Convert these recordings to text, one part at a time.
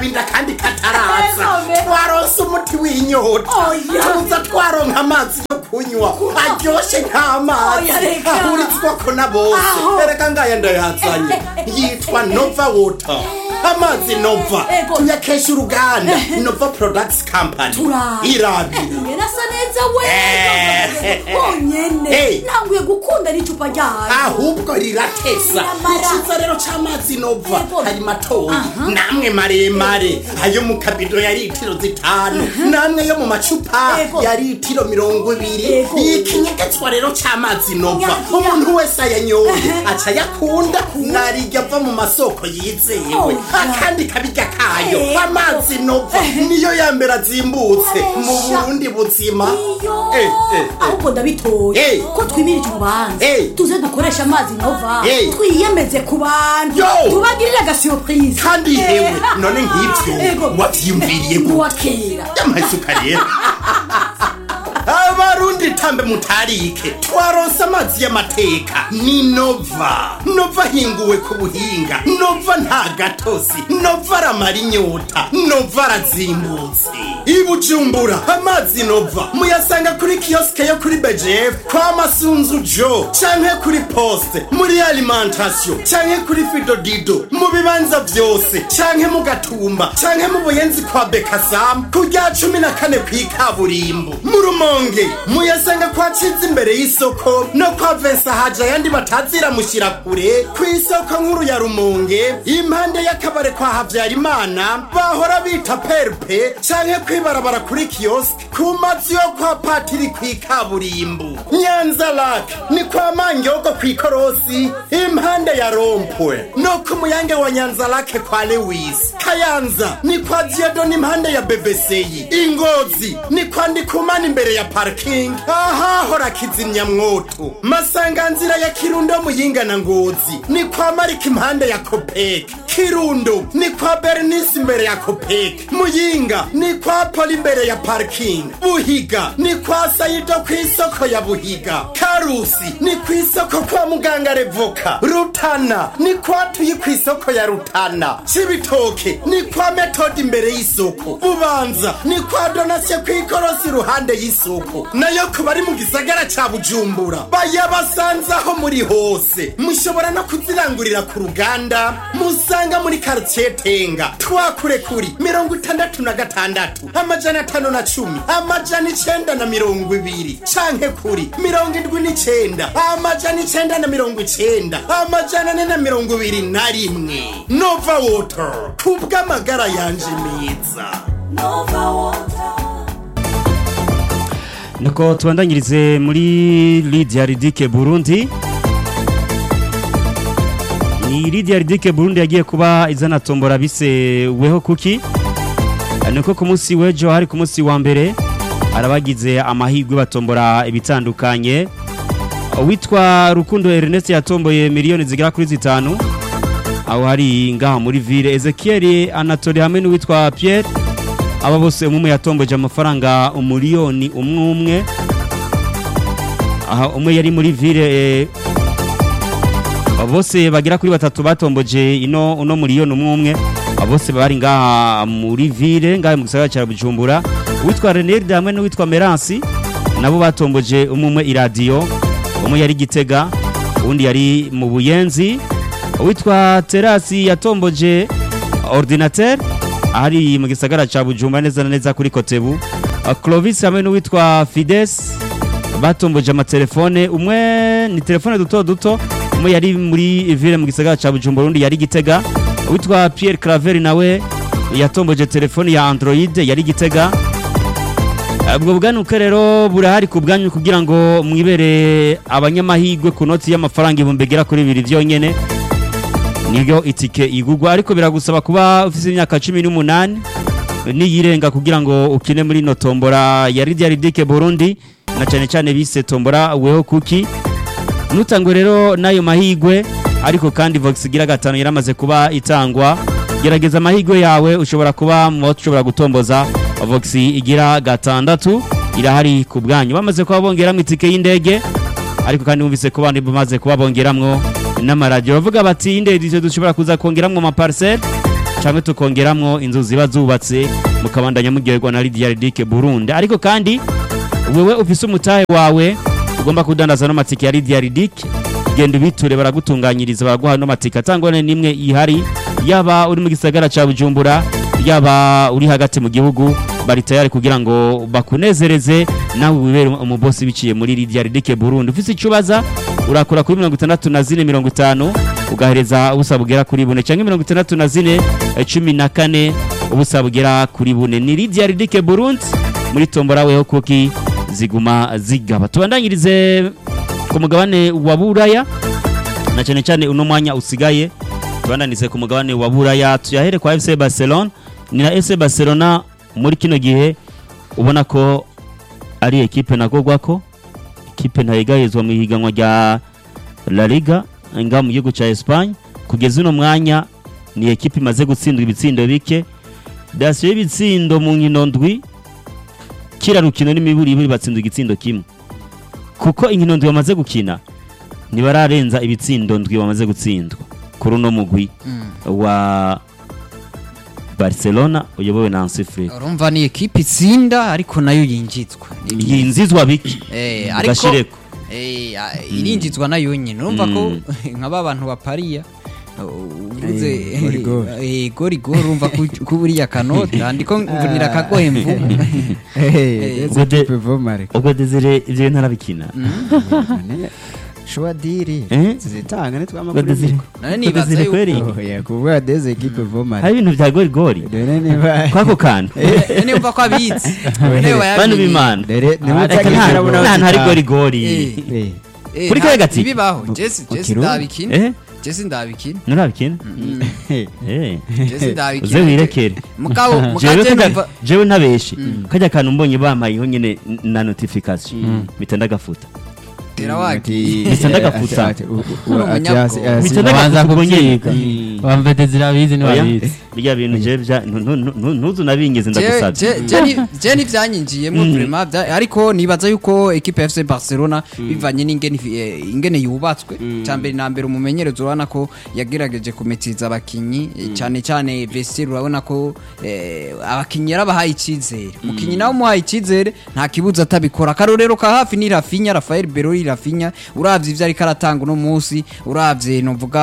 kabinda kandi kataraza Egome. twaronse umuti w'inyota Oya. tuza twaronka amazi yo kunywa aryoshe nk'amazi Oya, reka. ahurizwako na bose Aho. ereka ngaya ndayazanye yitwa nova water amazi nova Ego. tuyakesha uruganda nova products company Turaba. irabire ngena asa neza we Eh. Hey. honyene ntanguye gukunda n'icupa ryayo ahubwo riratesa Riramara. icyiza rero c'amazi nova Yego. hari matoyi Aha. namwe maremare ayo mu kabido ya litiro zitanu namwe yo mu macupa Yego. ya litiro mirongo ibiri Yego. ikinyegetswa rero c'amazi nova Nyakira. umuntu wese ayanyoye aca yakunda narirya ava mu masoko yizewe Oya. akandi kabirya kayo Yego. amazi nova niyo yambere azimbutse mu Abesha. burundi buzima iyo Eh, eh, eh. ahubwo ndabitoye Eh. ko twimirije urubanza Eh. tuze dukoresha amazi nova Eh. twiyemeze ku bantu Yo. tubagirire agasuropurize kandi Eh. hewe none nk'ibyo Ego. wavyiyumviriye gute uwa kera y'amasuka rero abarundi tambe mutarike twaronse amazi y'amateka ni nova nova ahinguwe ku buhinga nova nta gatosi nova aramara inyota nova arazimbutse i bujumbura amazi nova muyasanga kuri kiyosike yo kuri bejefu kwa masunzu jo canke kuri poste muri alimentation canke kuri fidodido mu bibanza vyose canke mu gatumba canke mu buyenzi kwa bekasamu ku rya cumi na kane kw'ikaburimbo mu rumonge muyasanga kwa ciza imbere y'isoko no kwa vensa haja ayandi bataziramushyira kure ku isoko nkuru ya rumonge impande y'akabare kwa havyarimana bahora bita perpe canke kwibarabara kuri kiosk ku mazu yo kwa patiri kw'ikaburimbo nyanza lak ni kwa mangyoko kw'ikorosi impande ya rompwe no ku muyange wa nyanza lake kwa lewis kayanza ni kwa diodon impande ya bebeseyi ingozi ni kwa ndikumana imbere ya parking ahahora kizimyamwoto masanganzira ya kirundo muyinga na ngozi ni kwa marika impande ya kopek kirundo ni kwa bernice imbere ya kopek muyinga ni kwa poli imbere ya parking buhiga ni kwa sayido ku isoko ya buhiga karusi ni ku isoko kwa muganga revoka rutana ni kwa tuyi ku isoko ya rutana cibitoke ni kwa metodi imbere y'isoko bubanza ni kwa donasiyo ku ikorosi iruhande y'isoko nayo ku bari mu gisagara ca bujumbura bayabasanzaho muri hose mushobora no kuzirangurira ku ruganda musanga muri karitsiye tenga twakure kuri mirongo itandatu na gatandatu amajana atanu na cumi amajana icenda na mirongo ibiri canke kuri mirongo indwi n'icenda amajana icenda na mirongo icenda amajana ane na mirongo ibiri na rimwe nova water kubw'amagara yanje meza nuko tubandanyirize muri Lydia Ridike Burundi ni Lydia Ridike Burundi yagiye kuba izana tombora bise weho kuki nuko ku munsi w'ejo hari ku munsi wa mbere arabagize amahirwe batombora ibitandukanye witwa Rukundo Ernest yatomboye miliyoni zigera kuri zitanu aho hari ngaha muri ville Ezekiel Anatole hamwe n'uwitwa Pierre aba bose umwe yatomboje amafaranga umuliyoni umwe umwe aha umwe yari muri ville eh, abo bose bagera kuri batatu batomboje ino uno miliyoni umwe umwe abo bose bari ngaha muri ville ngaha mu gisagara cya Bujumbura uwitwa Renelde hamwe n'uwitwa Meransi nabo batomboje umwe umwe iradiyo umwe yari Gitega uwundi yari mu Buyenzi uwitwa Terasi yatomboje ordinateur ahari mu gisagara ca Bujumbura neza na neza kuri Kotebu Uh, Clovis hamwe n'uwitwa Fides batomboje amatelefone umwe ni telefone duto duto umwe yari muri ville mu gisagara ca Bujumbura undi yari Gitega uwitwa Pierre Claver nawe yatomboje telefone ya Android yari Gitega ubwo bwanuke rero burahari ku bwanyu kugira ngo mwibere abanyamahirwe ku noti y'amafaranga ibihumbi bigera kuri bibiri byonyene nibyo itike igugwa ariko biragusaba kuba ufite imyaka cumi n'umunani niyirenga kugira ngo ukine muri ino tombora ya Lydia Ridike Burundi na cyane cyane bise tombora weho kuki nutangwe rero n'ayo mahigwe ariko kandi Vox igira gatanu yaramaze kuba itangwa gerageza amahigwe yawe ushobora kuba mu ushobora gutomboza Vox igira gatandatu irahari ku bwanyu bamaze kuba bongeramo itike y'indege ariko kandi bumvise ko bandi bamaze kuba bongeramwo n'amaradiyo bavuga bati indege dushobora kuza kongeramwo amaparcelle cyangwa tukongeramwo inzu ziba zubatse mukabandanya muryoherwa na Lydia Ridike Burundi ariko kandi wewe ufise umutahe wawe ugomba kudandaza no matike ya Lydia Ridike genda ubiture baragutunganyiriza baraguha no matike atangwa nimwe ihari yaba uri mu gisagara ca Bujumbura yaba uri hagati mu gihugu bari tayari kugira ngo bakunezereze nawe wibere umubosi biciye muri Lydia Ridike Burundi ufise icubaza urakora kuri mirongo itandatu na zine mirongo itanu ugahereza ubusa bugera kuri bune cyangwa mirongo itandatu na zine eh, cumi na kane ubusa bugera kuri bune ni Lydia Ridike Burundi muri tombora weho kuki ziguma zigaba tubandanyirize ku mugabane wa Buraya na cyane cyane uno mwanya usigaye tubandanize ku mugabane wa Buraya tuyahere kwa FC Barcelona ni na FC Barcelona muri kino gihe ubona ko ari ekipe nagogwako ekipe ntayegayezwa mu ihiganwa rya La Liga nga mu gihugu cya Espagne kugeza uno mwanya ni ekipe imaze gutsindwa ibitsindo bike dasiyo y'ibitsindo mu nkino ndwi kira rukino n'imiburi ibiri batsindwa igitsindo kimwe kuko inkino ndwi bamaze gukina ntibararenza ibitsindo ndwi bamaze gutsindwa kuri uno mugwi wa Barcelona uyobowe na Hansi Flick urumva ni ekipe itsinda ariko nayo yinjizwa Ni byiza. yinzizwa biki Eh, ariko gashireko eh, ah, irinjizwa nayo nyine urumva ko nka ba bantu bapariya uvuze Eh, gori gori. eh, gori gori urumva ko ko buriya kanota ndiko mvunira akagohe mvubu Hey, ubwo de- ekipe vomare ubwo Desire ibyo bintu arabikina shuwa diri Eh? zitanga ubwo nitwamakuru Desire none ubwo nibaza Desire yuko kweri oya kuvuga deze ekipe vomare hari ibintu bya gori gori dore niba kwako kantu none yumva ko abitse none bantu wayabimenye. b'imana dore Ah, reka nimutagira nta- abona nta hantu hari bazitanga. gori gori Eh. Eh, Eh, Kuri nta- kare gati? ntibibaho jesi Mu jesi Kirundi? ndabikina eh jesi ndabikina nturabikina eh. eh jesi ndabikina uze wirekere mugabo jewe mukaje kajya- numva jewe ntabeshe kajya kantu mbonye bamayeho nyine n- na notification mpita ndagafuta tera wagi Ati- Bisa ndagafuta. ati- ati- u- u- Uri ati- umunyabwoba. asi- asi- Bisa Babanza ndagafuta ubwo nyine kubyiga bamvete zirabizi Oya, ntibabizi birya bintu je bya ntu- ntu- ntu- ntuzu nabingeze ndagusabye je ntivyanyinjiyemo vraiment vya- ariko nibaza yuko ekipe ya FC Barcelona bivanye n'ingene eh, ingene yubatswe cyambere na mbere umumenyereza urabona ko yagerageje kumetiza abakinyi eh, cyane cyane vestiaire urabona ko eh, abakinyi yarabahaye icyizere mukinyi nawe umuhaye icyizere nta kibuza atabikora akarorero ka hafi ni Rafinha Rafael Berori Rafinha uravye ivyo ariko aratanga uno munsi uravye novuga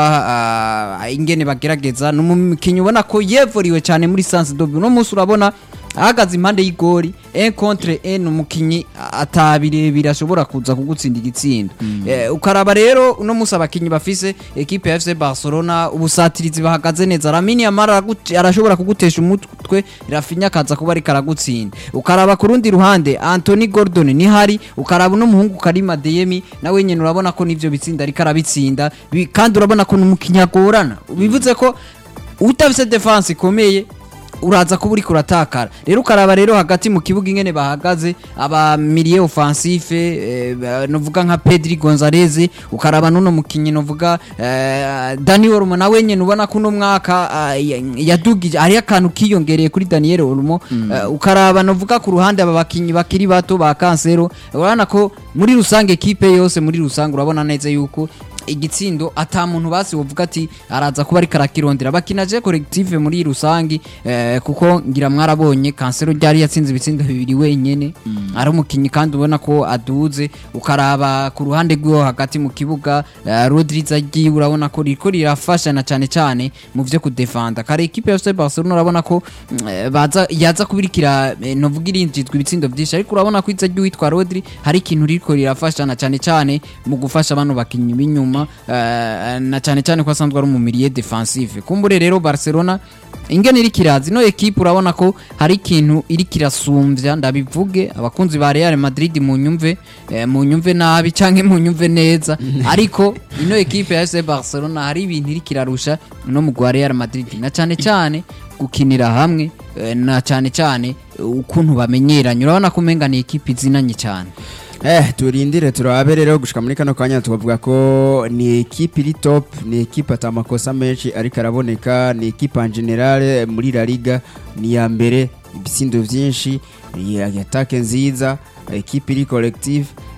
ah, ingene bagerageza n'umukinyi ubona ko yevuriwe cyane muri Sans Dobi uno munsi urabona ahagaze impande y'igori un contre un umukinyi atabirebire ashobora kuza kugutsinda igitsindo Eh, ukaraba rero uno munsi abakinyi bafise ekipe ya FC Barcelona ubusatirizi bahagaze neza Lamine Yamal aragut- arashobora kugutesha umutwe Rafinha akaza kuba ariko aragutsinda ukaraba ku rundi ruhande Anthony Gordon ni hari ukaraba uno muhungu Karima Deyemi nawe nyene urabona ko nivyo bitsinda ariko arabitsinda Bi- kandi urabona ko n'umukinyi agorana bivuze ko utafise defense ikomeye uraza kuba uriko uratakara rero ukaraba rero hagati mu kibuga ingene bahagaze aba milieu offensif eh, ba- novuga nka Pedri Gonzalez ukaraba nuno mukinyi novuga eh, Dani Olmo nawe nyene ubona ko uno mwaka ah, ya- yadugije hari akantu kiyongereye kuri Daniel Olmo eh, ukaraba novuga ku ruhande aba bakinyi bakiri bato ba Cancelo urabona ko muri rusange ekipe yose muri rusange urabona neza yuko igitsindo ata muntu basi wovuga ati araza kuba ariko arakirondera bakina je collective muri rusangi eh, kuko ngira mwarabonye kansero ryari yatsinze ibitsindo bibiri wenyene ari umukinyi kandi ubona ko aduze ukaraba ku ruhande rw'iwo hagati mu kibuga eh, Rodri zagiye urabona ko riko rirafashana cyane cyane mu vyo kudefanda kare equipe ya FC Barcelona urabona ko mm, eh, baza yaza kubirikira eh, novuga irinjizwa ibitsindo byinshi ariko urabona ko iza ry'uwitwa Rodri hari ikintu riko rirafashana cyane cyane mu gufasha bano bakinyi b'inyuma eh, na cyane cyane ko asanzwe ari umumiriye defensive kumbure rero Barcelona ingene iri kirazi no equipe urabona ko hari ikintu iri kirasumbya ndabivuge abakunzi ba Real Madrid mu nyumve eh, mu nyumve nabi canke mu nyumve neza ariko ino equipe ya FC Barcelona hari ibintu iri kirarusha no mu gwa Real Madrid na cyane cyane gukinira hamwe eh, na cyane cyane eh, ukuntu bamenyeranye urabona ko umenga ni equipe izinanye cyane Eh, turindire turabe rero gushika muri kano kanya tukavuga ko ni ekipe iri top ni ekipe ata amakosa menshi ariko araboneka ni ekipe en general muri La Liga ni ya mbere ibitsindo vyinshi ni atake nziza ekipe iri collective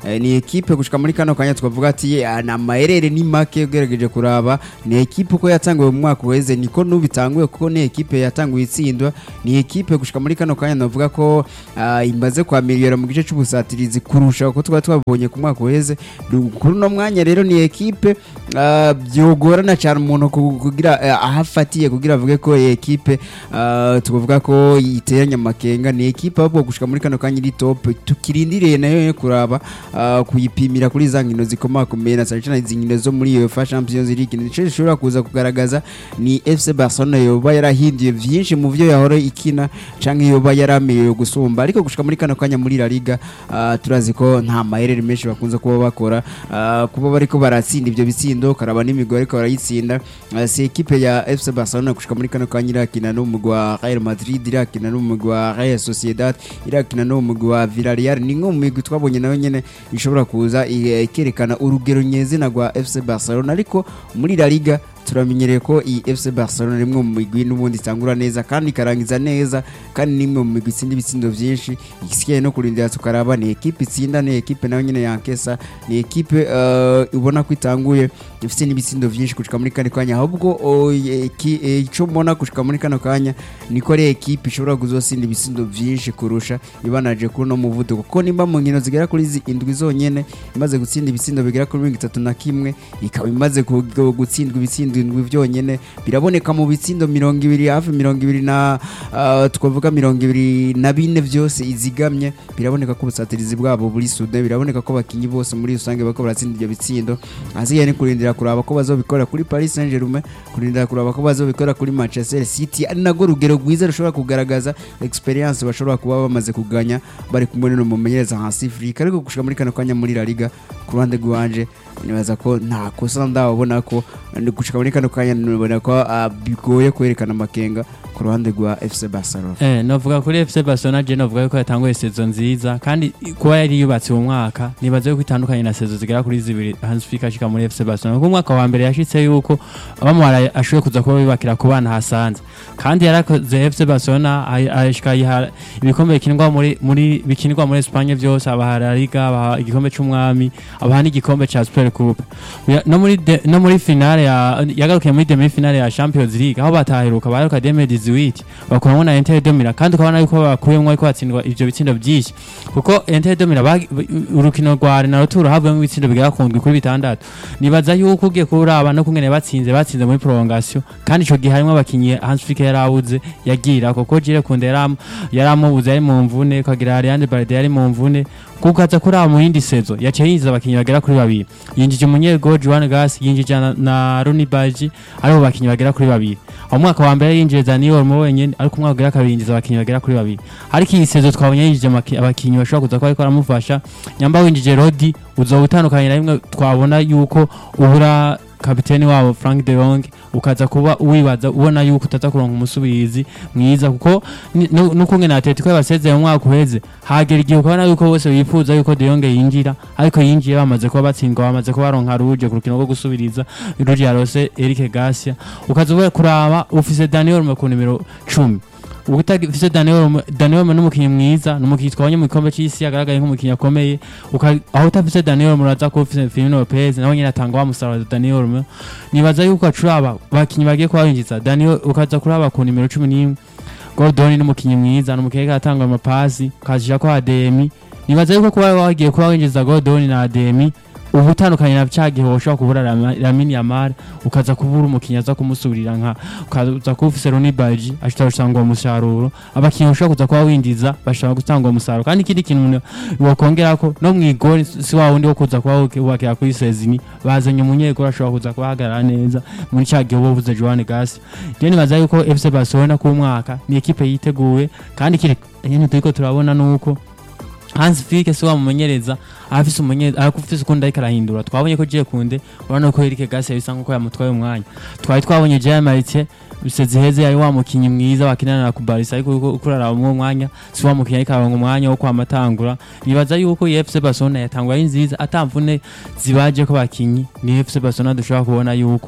eh, ni ekipe gushika muri kano kanya twavuga ati ah, na maherere ni make ugerageje kuraba ni ekipe uko yatanguye mu mwaka uheze niko nubitanguye kuko ni ekipe yatanguye itsindwa ni ekipe gushika muri kano kanya navuga ko ah, imaze kwamiliyora mu gice c'ubusatirizi kurusha uko twari twabonye ku mwaka uheze Du- kuri uno mwanya rero ni ekipe ah, byogorana cyane umuntu ku- kugira eh, aho afatiye kugira avuge ko iyi ekipe ah, tuvuga ko iteranya amakenga ni ekipe ahubwo gushika muri kano kanya iri top tukirindiriye nayo yo kuraba ah, kuyipimira kuri za nkino zikomakomeye na cyane cyane izi nkino zo muri UEFA Champions League nico zishobora kuza kugaragaza ni FC Barcelona yoba yarahinduye vyinshi mu vyo yahora ikina canke yoba yarameye gusumba ariko gushika muri kano kanya muri La Liga ah, turazi ko nta maherere menshi bakunze kuba bakora ah, kuba bariko baratsinda ivyo bitsindo karaba n'imigwi ariko barayitsinda Ah, si ekipe ya FC Barcelona gushika muri kano kanya irakina n'umugwi wa Real Madrid irakina n'umugwi wa Real Sociedad irakina n'umugwi wa Villarreal ni nko mu migwi twabonye nayo nyene ishobora kuza i- ikerekana urugero nyezina rwa FC Barcelona ariko muri La Liga turamenyereye ko iyi FC Barcelona rimwe mu migwi n'ubundi itangura neza kandi ikarangiza neza kandi nimwe mu migwi itsinda ibitsindo byinshi igisigaye no kurindira tukaraba ni ekipe itsinda ni ekipe nayo nyene yankesa ni ekipe eh, ubona ko itanguye ifite n'ibitsindo byinshi gushika muri kano kanya ahubwo oh, eki- eh, ico mbona gushika muri kano kanya niko ari ekipe ishobora kuzosinda ibitsindo byinshi kurusha ibanaje kuri no muvuduko kuko nimba mu nkino zigera kuri izi indwi zonyene imaze gutsinda ibitsindo bigera kuri mirongo itatu na kimwe ikaba imaze ku- gu- gutsindwa ibitsindo indwi byonyene biraboneka mu bitsindo mirongo ibiri hafi mirongo ibiri na ah, twavuga mirongo ibiri na bine byose izigamye biraboneka ko ubusatirizi bwabo buri sude biraboneka ko abakinyi bose muri rusange bariko baratsinda ibyo bitsindo hasigaye ni kurindira kuraba ko bazobikora kuri Paris Saint-Germain kurindira kuraba ko bazobikora kuri Manchester City ari nago rugero rwiza rushobora kugaragaza experience bashobora kuba bamaze kuganya bari kumwe no mumenyereza hasi Afrika ariko gushika muri kano kanya muri La Liga ku ruhande rwanje nibaza ko nta kosa ndabona ko ndi gushika muri kano kanya nibona ko ah, bigoye kwerekana amakenga ku ruhande rwa FC Barcelona Eh, novuga kuri FC Barcelona je novuga yuko yatanguye sezo nziza kandi kuba yari yubatse mu mwaka nibaza yuko itandukanye na sezo zigera kuri zibiri Hans Flick ashika muri FC Barcelona kuko umwaka wa mbere yashitse yuko abamwara ashoboye kuza kuba bibakira ku bana hasanze kandi yarakoze FC Barcelona ay- ashika yiha ibikombe bikinirwa muri muri bikinirwa muri Espagne byose abaha La Liga abaha igikombe c'umwami abaha n'igikombe ca Super Coupe Ya- no muri de- no muri finale ya yagarukiye muri demi finale ya Champions League aho bataheruka baheruka 2018 bakuramo na Inter de Milan kandi ukabona yuko bakuyemo ariko batsindwa ivyo bitsindo byinshi kuko Inter de Milan bagi- urukino rwa Real Tour havuyemo ibitsindo bigera ku ndwi kuri bitandatu nibaza yuko ugiye kuraba no kungene batsinze batsinze muri prolongation kandi ico gihe harimo abakinyi Hans Flick yarabuze yagira kuko Jire Kunde yaram yaramubuze ari mu mvune kagira Ariane Balde yari mu mvune kuko aza kuraba mu yindi sezo yaciye yinjiza abakinyi bagera kuri babiri yinjije umunyego Juan Gas yinjije na, na Rooney Baji aribo bakinyi bagera kuri babiri aho umwaka wa mbere yinjiye Dani Olmo wenyene ariko umwaka wa kabiri yinjiza abakinyi bagera kuri babiri ariko iyi sezo twabonye yinjije amaki- abakinyi bashobora kuza kuba ariko aramufasha nyamba winjije Rodi uzoba utandukanye na rimwe twabona yuko ubura kapiteni wabo Frank de Jong ukaza kuba wibaza ubona yuko utaza kuronka umusubizi mwiza kuko ni- nu- n'ukungene Atletico yabasezeye mu mwaka uheze hagera igihe ukabona yuko bose bifuza yuko De Jong yinjira ariko yinjiye bamaze kuba batsindwa bamaze kuba baronka ruje ku rukino rwo gusubiriza ruje yarose Eric Garcia ukaza uba kuraba ufise Daniel Olmo ku nimero 10 ubutagifise Daniel Olmo- Daniel Olmo n'umukinyi mwiza n'umukinyi twabonye mu gikombe c'isi yagaragaye nk'umukinyi akomeye uka- aho utafise Daniel Olmo uraza kuba ufise Firmino Lopez nawe nyene atanga wa musaruro Daniel Olmo nibaza yuko acuraba bakinyi bagiye kuba binjiza Daniel ukaza kuraba ku nimero 11 Gordon n'umukinyi mwiza n'umukinyi atanga amapasi ukazija ko ADM nibaza yuko kuba wagiye kuba winjiza Gordon na ADM ubu utandukanye na cya gihe ushobora kubura Lama- Lamine Yamal ukaza kubura umukinnyi aza kumusubirira nka ukaza kuba ufise Rooney Baji ashobora gutanga uwo musaruro abakinnyi ushobora kuza kuba winjiza bashobora gutanga uwo musaruro kandi ikindi kintu umuntu wakongera ko no mu igori si wa wundi wo kuza kuba wubakira kuri sezini bazanye umunyegori ashobora kuza kuba ahagarara neza muri cya gihe uba uvuze Joan Gas rero nibaza yuko FC Barcelona ku mwaka ni ekipe yiteguye kandi ikindi nyine turiko turabona nuko Hans Flick si wamumenyereza afise umumenyereza afise ukundi ariko arahindura twabonye ko Jire Kunde urabona ko Eric Garcia bisa nkuko yamutwaye umwanya twari twabonye Jean Maritien biseze heze yari wa mukinyi mwiza wakinana na Kubarisa ariko uko uko araraba mu mwanya si wa mukinyi ariko aronga umwanya wo kwamatangura nibaza yuko iyi FC Barcelona yatangwa ari nziza atamvune zibaje ko bakinyi ni FC Barcelona dushobora kubona yuko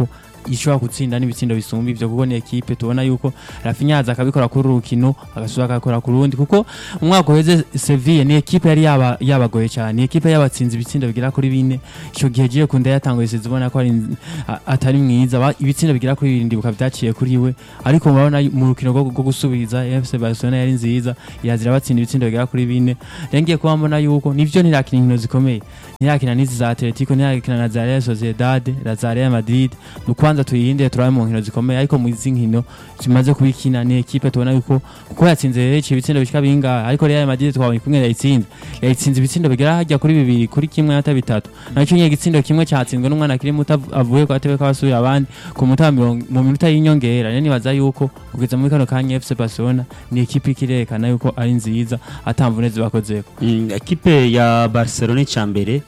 ishobora gutsinda n'ibitsindo bisumba ivyo kuko ni ekipe tubona yuko Rafinha yaza akabikora kuri uru rukino agasubira akakora ku rundi kuko umwaka uheze Sevilla ni ekipe yari yaba yabagoye cyane ni ekipe yabatsinze ibitsindo bigera kuri bine ico gihe giye kunda yatanguye sizi ubona ko ari a- atari mwiza Ba- ibitsindo bigera kuri birindwi bikaba byaciye kuri we ariko murabona yu- mu rukino rwo rwo gusubiriza FC Barcelona yari nziza yazira batsinda ibitsindo bigera kuri bine rero ngiye kuba mbona yuko nivyo ntirakina inkino zikomeye ntirakina n'izi za Atletico ntirakina na za Real Sociedad na za Real Madrid ni ukwanza tuyirinde turabe mu nkino zikomeye ariko mu izi nkino zimaze kubikina ni ekipe tubona yuko kuko yatsinze rero ibitsindo bishika bingahe ariko Real Madrid twabonye kumwe yayitsinze yayitsinze ibitsindo bigera hajya kuri bibiri kuri kimwe ata bitatu nacyo nyine igitsindo kimwe cyatsinzwe n'umwana akiri muto av- avuye ku gatebe k'abasubira abandi ku muta wa mirongo- mu minota y'inyongera rero nibaza yuko kugeza muri kano kanya FC Barcelona ni ekipe ikirekana yuko ari nziza atamvune zibakozeko Mm, ekipe ya Barcelona icyambere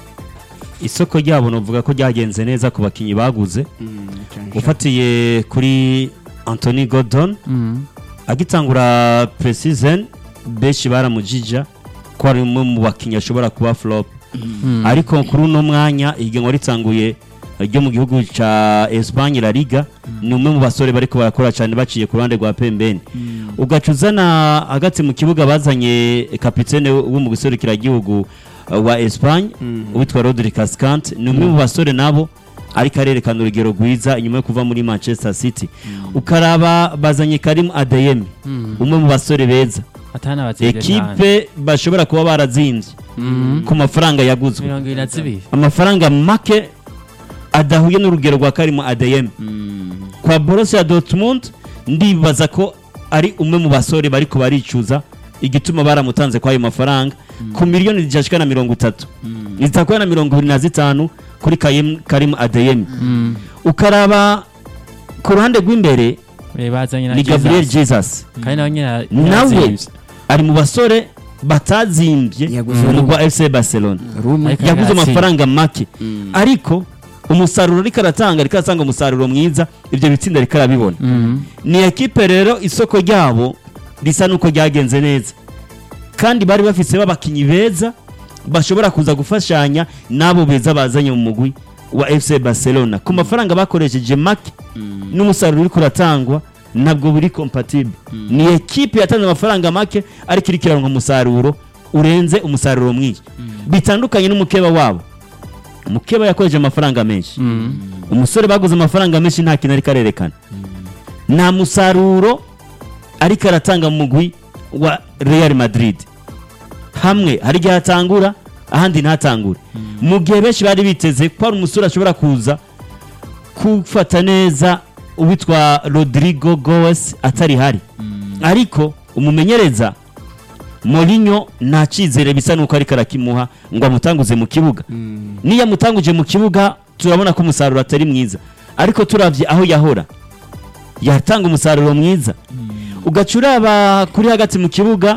isoko ryabo novuga ko ryagenze neza ku bakinyi baguze ufatiye kuri Anthony Gordon agitangura pre-season benshi baramujija ko ari umwe mu bakinyi ashobora kuba flop ariko kuri uno mwanya ihiganwa ritanguye ryo mu gihugu ca Espagne La Liga ni umwe mu basore bariko barakora cyane baciye ku ruhande rwa pembeni ugaca uzana hagati mu kibuga bazanye kapitene wo mu guserukira igihugu uh, wa Espagne witwa Rodri Cascante ni umwe mu basore nabo ariko arerekana urugero rwiza inyuma yo kuva muri Manchester City ukaraba bazanye Karim Adeyemi umwe mu basore beza atana batsinze cyane ekipe bashobora kuba barazinvye ku mafaranga yaguzwe mirongo ibiri na zibiri amafaranga make adahuye n'urugero rwa Karim Adeyemi kwa Borussia Dortmund ndibaza ko ari umwe mu basore bariko baricuza igituma baramutanze kwa ayo mafaranga ku miliyoni zijashika na mirongo itatu zitakuwa na mirongo ibiri na zitanu kuri Kayim- Karim Adeyemi ukaraba ku ruhande rw'imbere Eh, bazanye na ni Gabriel Jesus Jesus kandi nawe nyine nawe yarazimvye. ari mu basore batazimbye Yaguze mu rwa FC Barcelona rumwe Ariko yaguze yaratsinze. amafaranga make ariko umusaruro ariko aratanga ariko aratanga umusaruro mwiza ibyo bitsinda ariko arabibona Mhm. ni ekipe rero isoko ryabo risa n'uko ryagenze neza kandi bari bafise b'abakinnyi beza bashobora kuza gufashanya n'abo beza bazanye mu mugwi wa FC Barcelona ku mafaranga bakoresheje make n'umusaruro uri kuratangwa ntabwo buri compatible ni ekipe yatanze amafaranga make ariko iri kiraronka umusaruro urenze umusaruro mwinshi bitandukanye n'umukeba wabo umukeba yakoresheje amafaranga menshi umusore baguze amafaranga menshi nta kintu ariko arerekana nta musaruro ariko aratanga mu mugwi wa Real Madrid hamwe hari igihe atangura ahandi ntatangure mu gihe benshi bari biteze ko hari umusore ashobora kuza kufata neza uwitwa Rodrigo Goes atari hari ariko umumenyereza Mourinho nta cyizere bisa nuko ariko arakimuha ngo amutanguze mu kibuga niyo amutanguje mu kibuga turabona ko umusaruro atari mwiza ariko turavye aho yahora yatanga umusaruro mwiza ugaca uraba kuri hagati mu kibuga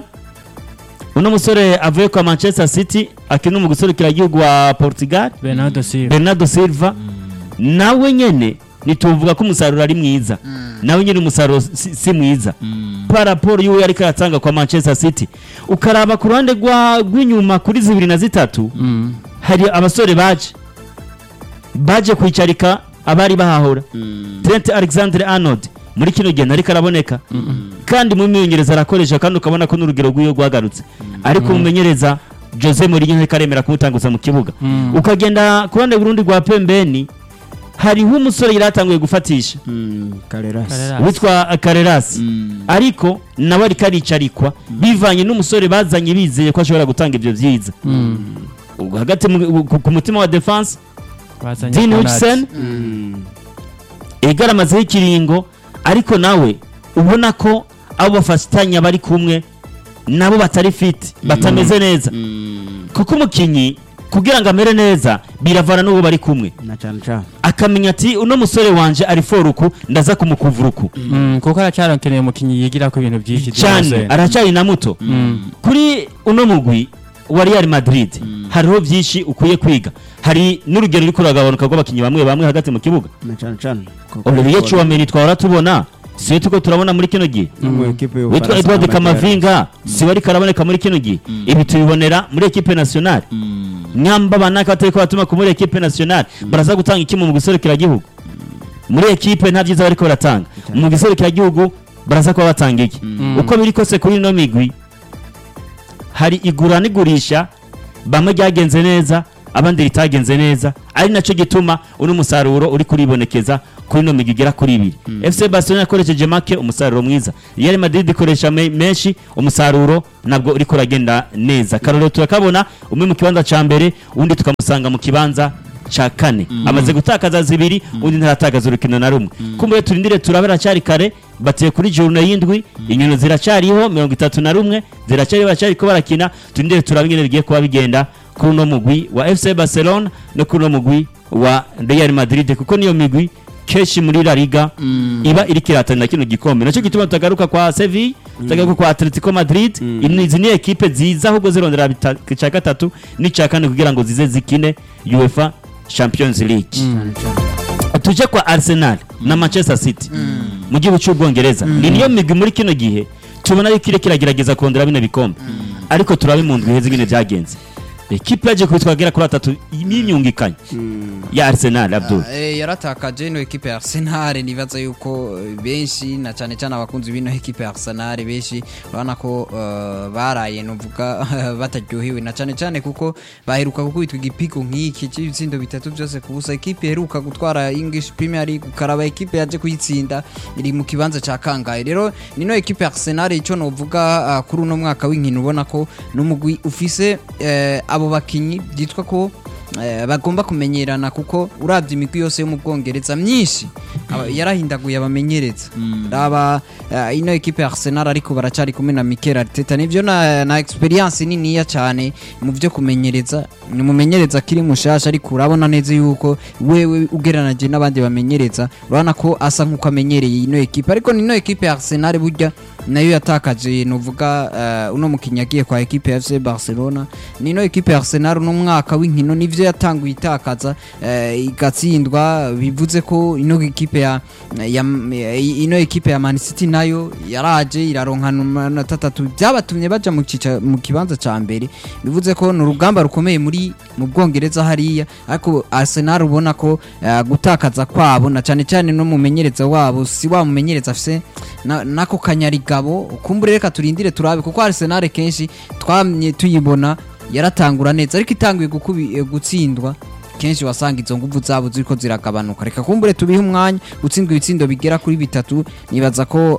uno musore avuye kwa manchester city akina mu guserukira igihugu wa portugal Bernardo Silva bernardo silva nawe nyene ntituvuga ko umusaruro ari mwiza nawe nyene umusaruro si, si mwiza paraporo y'uwo yariko aratanga kwa manchester city ukaraba ku ruhande rwa- rw'inyuma kuri zibiri na zitatu Mhm. hari abasore baje baje kwicarika abari bahahora Trent Alexander Arnold muri kino gihe ntariko araboneka kandi mu myongereza arakoresha kandi ukabona ko n'urugero rw'iyo rwagarutse ariko umumenyereza Jose Mourinho ntariko aremera kumutanguza mu kibuga ukagenda ku ruhande rundi rwa pembeni hariho umusore yari atanguye gufatisha karerasi Carreras. witwa Carreras ariko nawe ariko aricarikwa bivanye n'umusore bazanye bizeye ko ashobora gutanga ibyo byiza Ubwo hagati mu- ku- ku mutima wa defense bazanye Dean Konate. Hutchinson igaramazeho ikiringo ariko nawe ubona ko abo bafatanya bari kumwe nabo batari fit batameze neza kuko umukinnyi kugira ngo amere neza biravana n'uwo bari kumwe na cyane cyane akamenya ati uno musore wanje ari foruku ndaza kumukuvuruku Mm, kuko aracyaronkeneye umukinnyi yigira ku bintu byinshi cyane byose. aracyari na muto kuri uno mugwi wa Real Madrid hariho byinshi ukwiye kwiga hari n'urugero ruri kuragabanuka rw'abakinnyi bamwe bamwe hagati mu kibuga na cyane cyane Olivier Chouameni twahora tubona siwe tuko turabona muri kino gihe witwa Edouard Kamavinga siwe ariko araboneka muri kino gihe ibi tubibonera muri ekipe nationale nyamba banaka batariko batuma ku muri ekipe nationale baraza gutanga iki mu guserukira gihugu muri ekipe nta byiza bariko baratanga mu gihugu baraza kuba batanga iki uko biri kose kuri ino migwi hari igura n'igurisha bamwe ryagenze neza abandi ritagenze neza ari nacyo gituma uno musaruro uri kuribonekeza kuri ino migwi igera kuri ibiri FC Barcelona yakoresheje make umusaruro mwiza Real Madrid ikoresha me- menshi umusaruro nabwo uriko uragenda neza karorero turakabona umwe mu kibanza ca mbere undi tukamusanga mu kibanza ca kane amaze gutakaza zibiri undi ntaratakaza urukino na rumwe kumbe turindire turabe aracyari kare bateye kuri jurune y'indwi inyoni ziracyariho mirongo itatu na rumwe ziracyari baracyariko barakina turindire turabe ingene bigiye kuba bigenda kuri uno mugwi wa FC Barcelona no kuri uno mugwi wa Real Madrid kuko niyo migwi kenshi muri La Liga iba iriko irahatanira kino gikombe nacyo gituma tutagaruka kwa Sevilla tutagaruka kwa Atletico Madrid Ini- izi ni ekipe ziza ahubwo zirondera bita- ica gatatu n'ica kane kugira ngo zize zikine UEFA Champions League tuje kwa Arsenal na Manchester City mu gihugu cy'Ubwongereza ni niyo migwi muri kino gihe tubona yuko iriko iragerageza kondera bino bikombe ariko turabe mu ndwi heza ingene byagenze ekipe yaje kubitwagera kuri atatu y'imyungikanye ya Arsenal Abdul Eh, yaratakaje ino ekipe ya Arsenal nibaza yuko eh, benshi na cyane cyane abakunzi b'ino ekipe ya Arsenal benshi urabona ko eh, baraye nuvuga bataryohewe na cyane cyane kuko baheruka gukubitwa igipigo nk'iki cy'ibitsindo bitatu byose ku busa ekipe iheruka gutwara English Premier League ukaraba ekipe yaje kuyitsinda iri mu kibanza cya kangahe rero nino ekipe ya Arsenal icyo novuga ah, kuri uno mwaka w'inkino ubona ko n'umugwi ufise eh, abo bakinyi byitwa ko Eh, bagomba kumenyerana kuko urabye imigwi yose yo mu bwongereza myinshi aba- yarahindaguye abamenyereza raba eh, ino ekipe ya Arsenal ariko baracari kumwe na Mikel Arteta nivyo na, na experience niniya cyane mu byo kumenyereza ni umumenyereza akiri mushasha ariko urabona neza yuko wewe ugereranyije n'abandi bamenyereza urabona ko asa nk'uko amenyereye ino ekipe ariko nino ekipe ya Arsenal burya nayo yatakaje nuvuga uh, uno mukinnyi yagiye kwa ekipe ya FC Barcelona nino ekipe ya Arsenal no mwaka w'inkino nivyo yatanguye itakaza uh, igatsindwa bivuze ko ino ekipe ya, ya ino ekipe ya Man City nayo yaraje iraronkana amanota atatu byabatumye baja mu cica mu kibanza ca mbere bivuze ko ni urugamba rukomeye muri mu Bwongereza hariya ariko Arsenal ubona ko uh, gutakaza kwabo na cyane cyane no mumenyereza wabo si wa mumenyereza afise na- nako kanyarigabo kumbure reka turindire turabe kuko Arsenal kenshi twamye tuyibona yaratangura neza ariko itanguye gukubi- eh, gutsindwa kenshi wasanga izo nguvu zabo ziriko ziragabanuka reka kumbure tubihe umwanya gutsindwa ibitsindo bigera kuri bitatu nibaza ko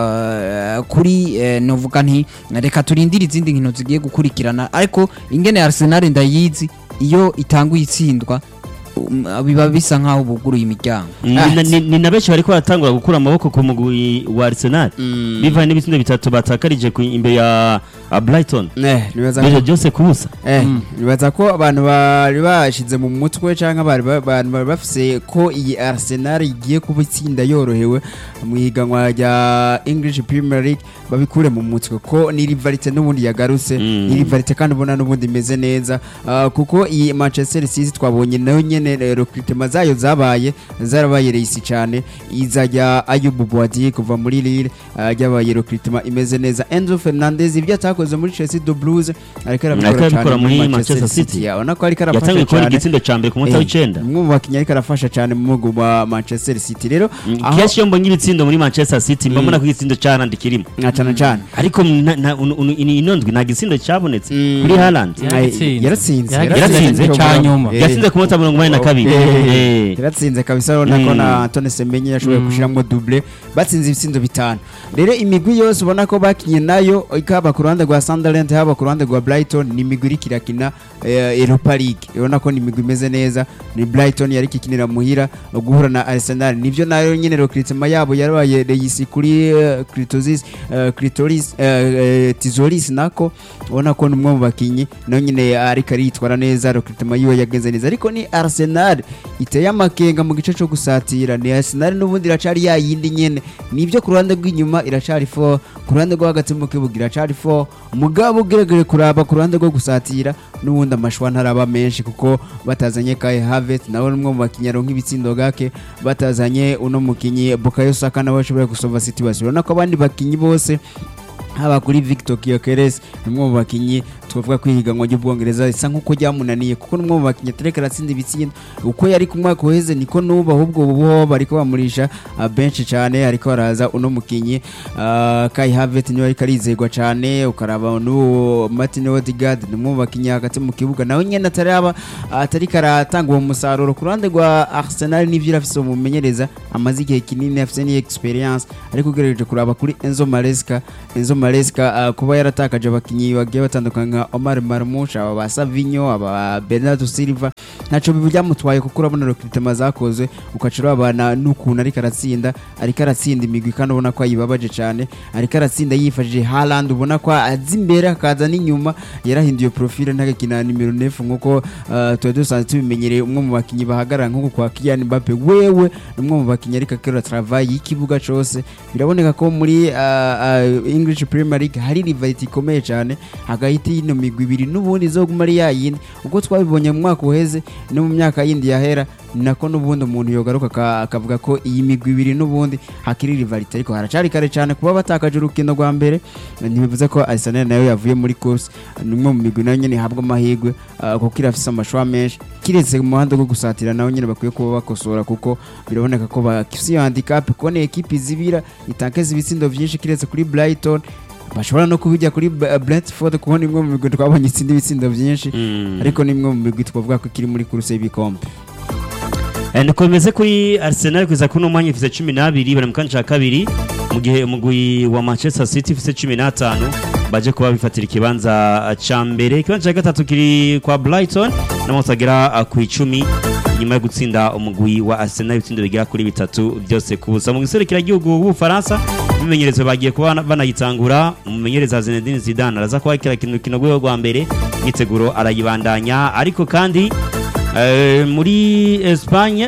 eh, kuri eh, novuga nti reka turindire izindi nkino zigiye gukurikirana ariko ingene Arsenal ndayizi iyo itanguye itsindwa um, biba bisa nkaho buguruye imiryango Ni- ni- ni na benshi bariko baratangura gukura amaboko ku mugwi wa Arsenal bivanye n'ibitsindo bitatu batakarije ku- imbere ya ya Brighton Eh, nibaza Beje ko byose kubusa Eh, nibaza ko abantu bari bashize mu mutwe cyangwa bari ba- abantu bari bafise ko iyi Arsenal igiye kuba itsinda yorohewe mu ihiganwa rya English Premier League babikure mu mutwe ko ni rivalite n'ubundi yagarutse Mm. ni rivalite kandi ubona n'ubundi imeze neza Ah, kuko iyi Manchester City twabonye nayo nyene eh, recruitment zayo zabaye zarabaye reisi cyane izajya Ayub Boadi kuva muri Lille ah, ryabaye recruitment imeze neza Enzo Fernandez ibyo atakoze muri Chelsea the Blues ariko Ariko arabikora arabikora cyane muri muri Manchester Manchester City. City urabona ko ariko arafasha yatangiye kubona cyane igitsindo ca mbere ku munota Eh, w'icenda umwe mu bakinnyi ariko arafasha cyane mu mugu wa Manchester City rero aho kenshi iyo mbonye ibitsindo muri Manchester City mba mbona ko igitsindo ca Haaland kirimo nka cyane cyane ariko na- na- unu- unu- ini- ino ndwi nta gitsindo cabonetse Mm. kuri Haaland Yaratsinze. yaratsinze Yaratsinze, ca nyuma. Eh, yatsinze ku munota mirongo inani na kabiri Eh. yaratsinze kabisa urabona ko Mm. na Antoine Semenyo yashoboye gushyiramo double batsinze ibitsindo bitanu rero imigwi yose ubona ko bakinye nayo ikaba ku ruhande rwa Sunderland haba ku ruhande rwa Brighton ni imigwi iriko irakina eh, Europa League urabona ko ni imigwi imeze neza ni Brighton yari ikinira muhira guhura na Arsenal nivyo nayo nyene recruitment yabo yarabaye reisi kuri eh, Clitoris eh, Clitoris eh, eh, Tizolis nako ubona ko ni umwe mu bakinyi nayo nyene ariko aritwara neza recruitment yiwe yagenze neza ariko ni Arsenal iteye amakenga mu gice cyo gusatira ni Arsenal n'ubundi iracari ya yindi nyene nibyo ku ruhande rw'inyuma iracari 4 ku ruhande rwo hagati mu kibuga iracari 4 mugabo ugeregere kuraba ku ruhande rwo gusatira n'ubundi amashwa ntaraba menshi kuko batazanye Kai Havertz nawe n'umwe mu bakinnyi aronka ibitsindo gake batazanye uno mukinyi Bukayo Saka nawe ashoboye gusova situation urabona ko abandi bakinyi bose haba kuri Victor Gyökeres ni umwe mu bakinyi twavuga ko ihiganwa ry'ubwongereza risa nk'uko ryamunaniye kuko n'umwe mu bakinnyi atareka aratsinda ibitsinda uko yari ku mwaka uheze niko n'ubu ahubwo ubu bariko bamurisha ah, benshi cyane ariko haraza uno mukinnyi ah, Kai Havertz niwe ariko arizegwa cyane ukaraba n'uwo Martin Odegaard ni umwe mu bakinnyi hagati mu kibuga nawe nyene ataraba atari karatanga uwo musaruro ku ruhande rwa Arsenal n'ivyo irafise umumenyereza amaze igihe kinini afise ni experience ariko ugerageje kuraba kuri Enzo Maresca Enzo Maresca ah, kuba yaratakaje abakinnyi bagiye batandukanye nka Omar Marmoush aba ba Savinho aba ba Bernardo Silva ntaco bibi byamutwaye kuko urabona recruitment zakozwe ukaca urabana n'ukuntu ariko aratsinda ariko aratsinda imigwi kandi ubona ko ayibabaje cyane ariko aratsinda yifashishije Haaland ubona ko azi imbere akaza n'inyuma yarahinduye profile ntagakina nimero 9 nkuko uh, tuba dusanzwe tubimenyereye umwe mu bakinnyi bahagarara nkuko kwa Kylian Mbappe wewe ni umwe mu bakinnyi ariko akora travail y'ikibuga cose biraboneka ko muri uh, uh, English Premier League hari rivality ikomeye cyane hagahita y'ino migwi ibiri n'ubundi izoguma ari yayindi uko twabibonye mu mwaka uheze no mu myaka yindi yahera nako n'ubundi umuntu yogaruka aka- akavuga ko iyi migwi ibiri n'ubundi hakiri rivality ariko haracari kare cyane kuba batakaje urukino rwa mbere ntibivuze ko Arsenal nayo yavuye muri course ni umwe mu migwi nayo nyene ihabwa amahirwe ah, kuko irafise amashwa menshi kiretse mu muhanda wo gusatira nawe nyene bakwiye kuba bakosora kuko biraboneka ko bafise iyo handicap kubona ekipi zibira itakeza ibitsindo vyinshi kiretse kuri Brighton bashobora no kubijya kuri B- Brentford kubona imwe mu migwi twabonye itsinda ibitsindo vyinshi Mm. ariko ni imwe mu migwi twavuga ko ikiri muri kuruse y'ibikombe Eh, niko bimeze kuri Arsenal kugeza kuri uno mwanya ifise cumi n'abiri bari mu kanya ca kabiri mu gihe umugwi wa Manchester City ifise cumi n'atanu baje kuba bifatira ikibanza ca mbere ikibanza ca gatatu kiri kwa Brighton n'amanota agera uh, ku icumi nyuma yo gutsinda umugwi wa Arsenal ibitsindo bigera kuri bitatu byose ku busa mu gihugu w'Ubufaransa bimenyerezo bagiye kuba banayitangura umumenyereza Zinedine Zidane araza kuba kira kintu kino rwego rwa mbere myiteguro arayibandanya ariko kandi Eh, muri Espagne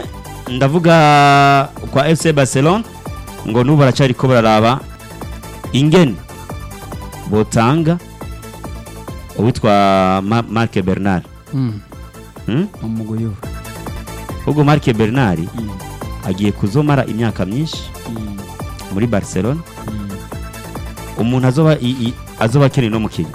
ndavuga kwa FC Barcelona ngo nubu baracari ko bararaba ingene botanga uwitwa Ma Marc Bernard Mm. hmm? umugwi uyu ubwo Marc Bernard agiye kuzomara imyaka myinshi muri Barcelona umuntu azoba i, i, azoba akeneye no mukinyi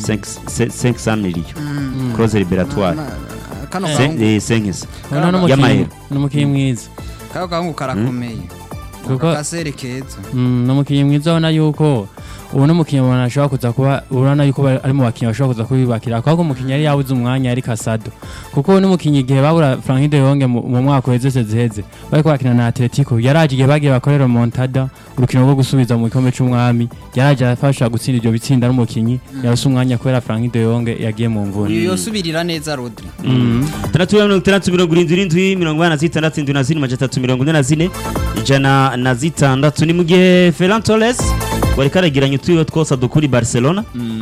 500 millions clause libératoire Na- na- kano Cin- gahungu eh, cinq- Uno ni umukinnyi- y'amahera. ni umukinnyi mwiza kano gahungu karakomeye Kuko- akasere keza Mm, ni umukinnyi mwiza ubona yuko ubu ni umukinnyi umuntu ashobora kuza kuba urabona yuko bari- ari mu bakinnyi bashobora kuza kubibakira kuko umukinnyi yari yabuze umwanya yari kasado kuko ubu ni umukinnyi igihe babura Frankie de Jong mu mu mwaka uheze ziheze bariko bakina na Atletico yaraje igihe bagiye bakorera Montada urukino rwo gusubiza mu gikombe c'umwami yaraje afasha gutsinda ibyo bitsinda n'umukinnyi yarose umwanya kubera Frankie de Jong yagiye mu mvune uyu yosubirira neza Rodri Mm. tandatu mirongo itandatu mirongo irindwi irindwi mirongo inani na zitandatu indwi na zine majana atatu mirongo ine na zine ijana na zitandatu ni mu gihe Ferran Torres wariko aragiranye utwiwe twose adukura i Barcelona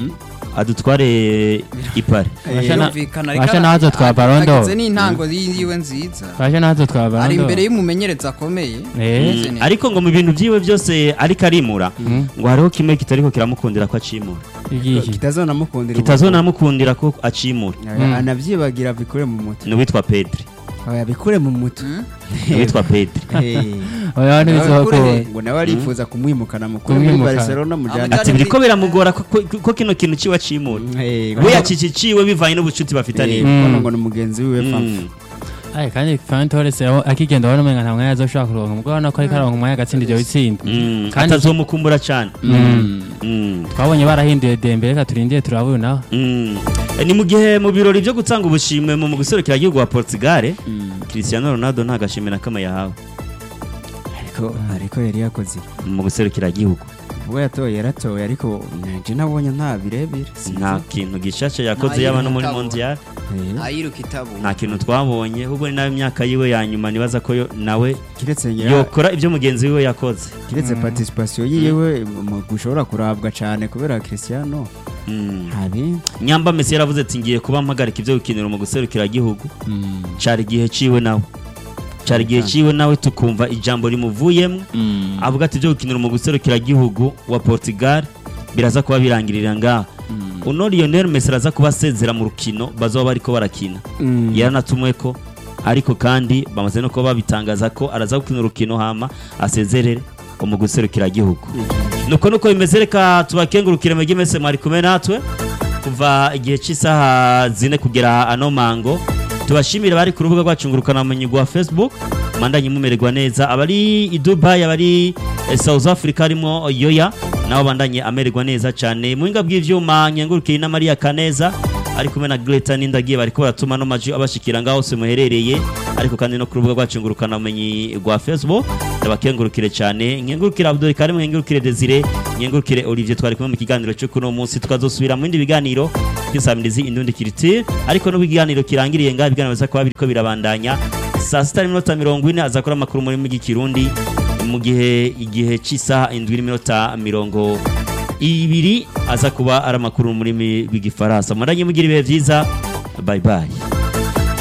adutware i Paris Basha na- Yumvikana, basha ariko nazo twa Ballon d'Or. agize n'intango yiwe nziza Baje natwe twabana ari ndo. imbere y'umumenyereza akomeye Eh. Ameze neza. ariko ngo mu bintu byiwe byose ariko arimura ngo hariho kimwe kitariko kiramukundira ko acimura Igiki. kitazonamukundira kitazonamukundira ko acimura ubu. anavyibagira bikure mu mutwe ni uwitwa Pedri oya bikure mu mutwe ni uwitwa Pedri Eh. Oya Nawe ntibizoba kure. ko. ngo nawe arifuza kumwimukana mukuru muri Kumwimukana. Barcelona mujana Amujyana ati biriko biramugora ko- ko ko kino kintu ciwe acimura Eh, we yakikiciwe bivanye n'ubucuti bafitaniye Eh, Mm. kuko ngo ni mugenzi wiwe fa Mm. Ai kandi Ferran Torres aho akigenda wabona umenga nta mwanya azoshobora kuronka mugabo urabona ko ariko aronka umwanya agatsinda ibyo bitsinda Mm, Kandi- atazomukumbura cyane Mm. Mm. twabonye barahinduye Dembele reka turindire turabona nawe Mm. Eh, ni mu gihe mu birori byo gutanga ubushimwe mu guserukira igihugu wa Portugal Cristiano Ronaldo nta gashimwe na kamwe yahawe ariko ariko yari yakoze mu guserukira igihugu ubwo yatoye yaratoye ariko nje nabonye nta birebire sinzi. nta kintu gishasha yakoze Nta yaba no muri yiruka mondial Eh, ayiruka itabu nta kintu twabonye ahubwo ni nayo imyaka yiwe ya nyuma nibaza ko yo- nawe kiretse ngira- yokora ibyo mugenzi wiwe yakoze kiretse participation yiwe mu gushobora kurabwa cyane kubera Cristiano Mm. hari nyamba Messi yaravuze ati ngiye kuba mpagarika ibyo gukinira mu guserukira igihugu cari igihe ciwe nawe cari igihe ciwe nawe tukumva ijambo rimuvuyemo avuga ati ibyo gukinira mu guserukira igihugu wa Portugal biraza kuba birangirira ngaha uno Lionel Messi araza kuba asezera mu rukino bazoba bariko barakina yaranatumwe ko ariko kandi bamaze no kuba babitangaza ko araza gukina urukino hama asezerere mu guserukira igihugu nuko nuko bimeze reka tubakengurukire mwege mese mwari kumwe natwe kuva igihe cy'isaha zine kugera ano mango tubashimire bari ku rubuga rwacu ngurukanabumenyi rwa facebook mandanye mumererwa neza abari i dubai abari eh, south africa harimo yoya nabo bandanye amererwa neza cyane mu buhinga bw'ivyuma nkengurukiye na maria kaneza ari kumwe na Greta Nindagiye bariko baratuma no maji abashikira ngaho se muherereye ariko kandi no ku rubuga rwacu ngurukana umenyi rwa Facebook ndabakengurukire cyane nkengurukire Abdul Karim nkengurukire Desire nkengurukire Olivier twari kumwe mu kiganiro cyo kuno munsi tukazosubira mu bindi biganiro by'isamirizi indundi kiriti ariko no biganiro kirangiriye ngaho ibiganiro biza kuba biriko birabandanya saa sita n'iminota mirongo ine azakora amakuru muri migi kirundi mu gihe igihe cy'isaha indwi n'iminota mirongo ibiri aza kuba ari amakuru mu rurimi rw'igifaransa muranye mugira ibihe byiza bye bye